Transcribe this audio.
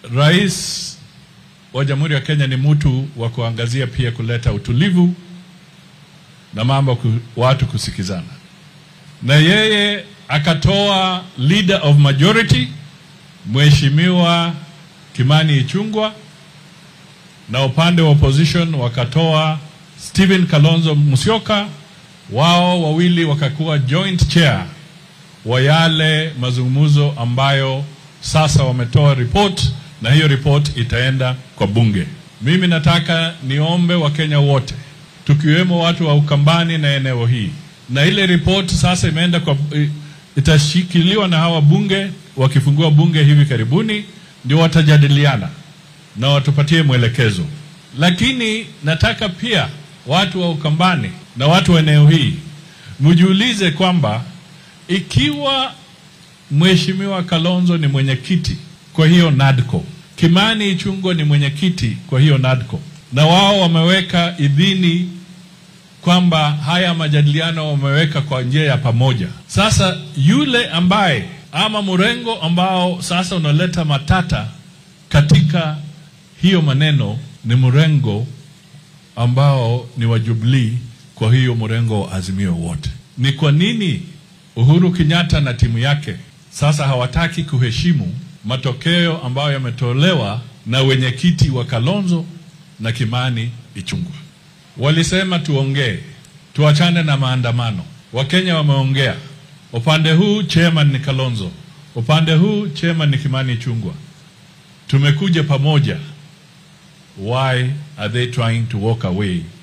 rais wa Jamhuri ya Kenya ni mtu wa kuangazia pia kuleta utulivu na mambo ku, watu kusikizana, na yeye akatoa leader of majority Mheshimiwa Kimani Ichung'wah, na upande wa opposition wakatoa Stephen Kalonzo Musyoka, wao wawili wakakuwa joint chair wa yale mazungumzo ambayo sasa wametoa report na hiyo report itaenda kwa bunge. Mimi nataka niombe Wakenya wote tukiwemo watu wa Ukambani na eneo hii, na ile report sasa imeenda kwa, itashikiliwa na hawa bunge. Wakifungua bunge hivi karibuni, ndio watajadiliana na watupatie mwelekezo. Lakini nataka pia watu wa Ukambani na watu wa eneo hii mjiulize kwamba ikiwa Mheshimiwa Kalonzo ni mwenyekiti kwa hiyo NADCO, Kimani Ichung'wah ni mwenyekiti kwa hiyo NADCO, na wao wameweka idhini kwamba haya majadiliano wameweka kwa njia ya pamoja. Sasa yule ambaye ama mrengo ambao sasa unaleta matata katika hiyo maneno ni mrengo ambao ni wa Jubilee, kwa hiyo mrengo wa Azimio wote. Ni kwa nini Uhuru Kenyatta na timu yake sasa hawataki kuheshimu matokeo ambayo yametolewa na wenyekiti wa Kalonzo na Kimani Ichung'wah? Walisema tuongee, tuachane na maandamano. Wakenya wameongea, upande huu chairman ni Kalonzo, upande huu chairman ni Kimani Ichung'wah. Tumekuja pamoja. Why are they trying to walk away